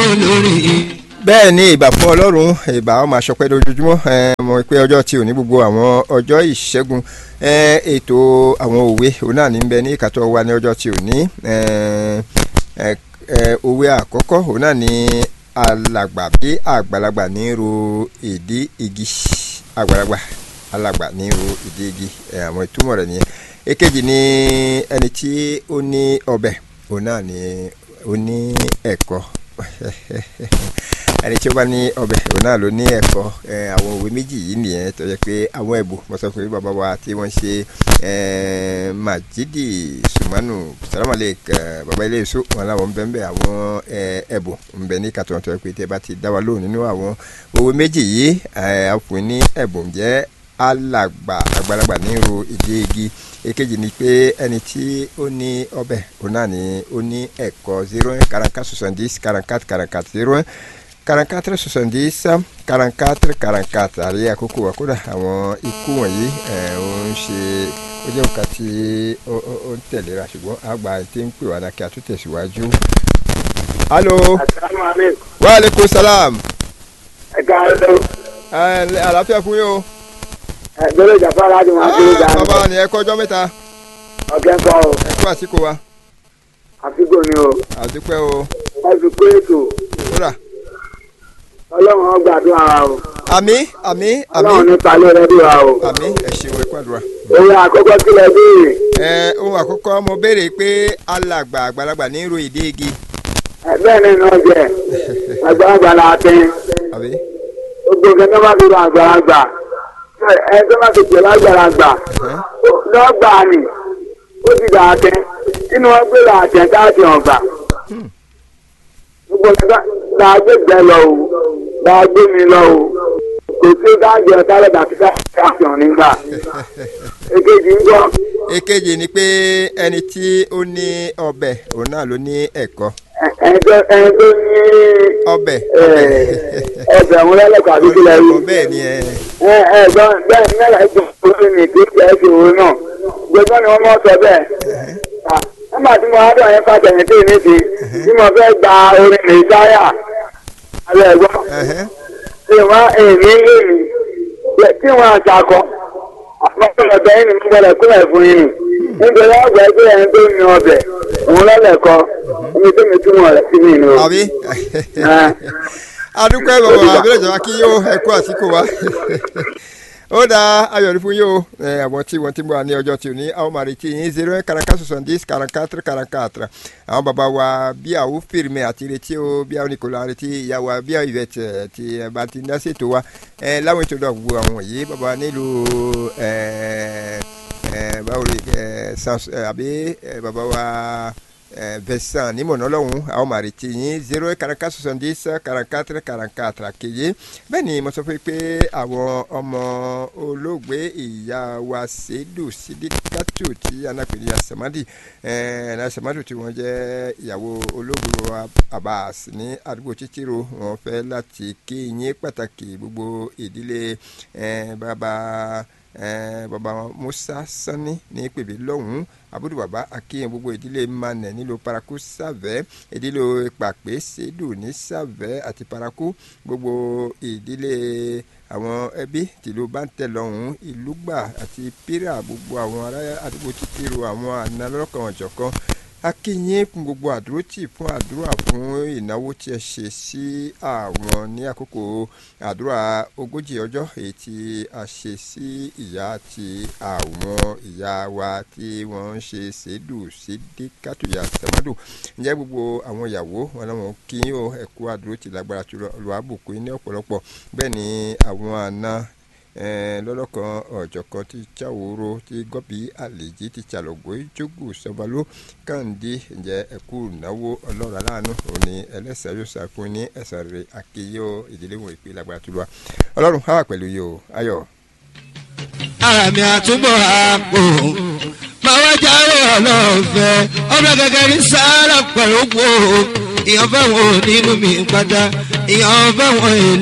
lórí. bẹ́ẹ̀ ni ìbà fún ọlọ́run ìbà ọmọ àṣọpẹ́ lójoojúmọ́ mọ̀ pé ọjọ́ tí ò ní gbogbo àwọn ọjọ́ ìṣẹ́gun ètò àwọn òwe òun náà ní bẹ ní ìkàtọ́ wa ní ọjọ́ tí ò ní òwe àkọ́kọ́ òun náà ní alàgbà bí àgbàlagbà ní ro ìdí igi àgbàlagbà alàgbà ní ro ìdí igi àwọn ìtumọ̀ rẹ̀ nìyẹn èkejì ní ẹni tí ó ní ọbẹ̀ òun náà ní ó ní ẹ̀kọ́ ẹni tí ó bá ní ọbẹ̀ òun náà ló ní ẹ̀kọ́ àwọn òwe méjì yìí nìyẹn tó yẹ pé àwọn ẹ̀bùn mo sọ fún bàbá wa tí wọ́n ṣe Majidi Sumanu salamale bàbá ilé èso wọn làwọn ń bẹ ń bẹ àwọn ẹ̀bùn ń bẹ ní kàtọ́ tó yẹ pé tẹ bá ti dá wa lóhùn nínú àwọn òwe méjì yìí àfún ní ẹ̀bùn jẹ́ alàgbà àgbàlagbà ní ro ìdí igi èkejì ni pé ẹni tí ó ní ọbẹ̀ òun náà ni ó ní ẹ̀kọ́ zero one quarante soixante-dix quarante-quatre quarante-quatre zero one quarante-quatre soixante-dix quarante-quatre quarante-quatre àrí àkókò wa kódà àwọn ikú wọ̀nyí ó ń ṣe ó jẹ́ nǹkan tí ó ń tẹ̀léra ṣùgbọ́n àgbà tí ń pè wá náà kí a tún tẹ̀síwájú. alo wa aleykum salaam. ẹ káàárọ̀. ẹ àlàáfíà fún yín o gbọ́dọ̀ jàpá láti máa kéré dáa. bàbá ni ẹ kọjọ́ mẹ́ta. ọ̀kẹ́ kọ́ o. ẹ kú àsìkò wa. àsìkò ni o. àdúpẹ́ o. ẹ fi pé ètò. kódà. ọlọ́run ó gbàdúrà wa o. àmì àmì àmì. ọlọ́run ní palẹ̀ rẹ bí wa o. àmì ẹ ṣeun ẹ kú àdúrà. òun àkọ́kọ́ kí lẹ béèrè. ẹ ohun àkọ́kọ́ mo béèrè pé alàgbà àgbàlagbà ní ro ìdí igi. ẹ bẹ́ẹ̀ ni náà jẹ́ àgbàlagbà la tẹ́. àbí. gbogbo nǹkan tó bá fi rọ àgbàlagbà ẹ tó bá ti jẹ lágbàlagbà lọ́gbà ni ó ti dà tẹ́ inú wọn gbé là tẹ́ káàdì ọ̀gbà. gbogbo nǹkan là á gbé gbẹ lọ o là á gbé mi lọ o kò sí káàdì ọ̀tá lọ́dà tí káàdì ọ̀ nígbà. èkejì ń gbọ́. èkejì ni pé ẹni tí ó ní ọbẹ̀ òun náà ló ní ẹ̀kọ́. ẹ̀ẹ́dọ́ ẹ̀ẹ́dọ́ ní. ọbẹ̀. ọbẹ̀ òun lẹ́lẹ́kọ̀ọ́ àdúgbò lẹ́yìn. ọbẹ̀ ni ẹ. ẹ ẹ gbọ́ bẹ́ẹ̀ ní ẹ̀rọ ẹ̀jọ̀ orí mi kì í ṣe ẹ̀ṣẹ̀ òun náà gbogbo ni wọ́n mọ̀ sọ bẹ́ẹ̀. nígbà tí mo wá dọ̀ yẹn fàtẹ̀yìn tí mi ti tí mo fẹ́ gba orin mi sáyà alẹ́ ẹ̀gbọ́n tí wọ́n èmi lé mi tí wọ́n àṣàkọ àwọn ọ̀bẹ yìí ni mo gbọ́dọ̀ kúrẹ̀ fún yìí nítorí ọgbà ẹgbẹ́ yẹn tó ní ọbẹ̀ òun lọ́lẹ̀kọ omi tó mi túmọ̀ rẹ̀ sí mi nù. àbí adúpẹ́ bàbá abẹ́rẹ́ ìjọba kí yóò ẹ̀kú àsìkò wa ó dáa ayọ̀ ní fún yóò àwọn tí wọ́n ti mú wa ní ọjọ́ tí ò ní àwọn máa retí yín zero one quarante soixante-dix quarante-quatre quarante-quatre àwọn bàbá wa bí àwọn fèrèmẹ àti retí o bí àwọn nìkọlá retí ìyá wa bí àwọn ìvẹ̀tẹ̀ tí ẹ bá ti dá ṣètò wa láwọn ètò náà gbogbo àwọn yìí bàbá wa nílùú báwo ni àbí bàbá wa vẹ̀sán ní mọ̀nà lọ́hùn àwọn máa retí yín zero quarante soixante-dix quarante-quatre quarante-quatre kejì bẹ́ẹ̀ ni mo sọ fún yín pé àwọn ọmọ olóògbé ìyá wa ṣèdù sídìkàtù tí anápẹ̀lẹ̀ asamadi asamadi tí wọ́n jẹ́ ìyàwó olóògbé wa Abbas ní àdúgbò títírò wọ́n fẹ́ láti kí yín pàtàkì gbogbo ìdílé bàbá bàbá Musa Sani ní pèbí lọ́hùn-ún abudu baba akéyàn gbogbo ìdílé manẹ nílò paraku sàvẹ ìdílé pàpẹ sẹdù ní sàvẹ àti paraku gbogbo ìdílé àwọn ẹbí tìlú bántẹlọhún ìlúgbà àti pírà gbogbo àwọn ará àdúgbò títírò àwọn àna lọ́kàn ọ̀jọ̀kan akínyìn fún gbogbo àdúrótì fún àdúrà fún ìnáwó tí ẹ ṣe sí àwọn ní àkókò àdúrà ogójì ọjọ́ èyí tí a ṣe sí ìyá àti àwọn ìyá wa tí wọ́n ń ṣe ṣèdù sídìkàtúyà sẹ̀mọ́dù ǹjẹ́ gbogbo àwọn ìyàwó wọn làwọn kí yín o ẹ̀kú àdúrótì lágbára tó lọ́wọ́ àbùkù ní ọ̀pọ̀lọpọ̀ bẹ́ẹ̀ ni àwọn àna lọ́lọ́kan ọ̀jọ̀kan ti Chaworo ti gọ́bí àlèjì ti Chalogbo jogu sọ́balú kàǹdí ǹjẹ́ ẹ̀kú ìnáwó ọlọ́run aláàánú òní ẹlẹ́sẹ̀ yóò sàkún ní ẹ̀sán rẹ̀ àkèyọ ìdílé wọn ìpè lágbára tó lọ́wọ́ ọlọ́run á wà pẹ̀lú yìí o ayọ̀. ara mi àtúbọ̀ àpò máa wá jáwé ọlọ́ọ̀fẹ́ ọ̀dọ̀ gẹ́gẹ́ ní sáárà pẹ̀lú gbòó ìyàn fẹ́ wọn nínú mi pátá ìyàn fẹ́ wọn èlò.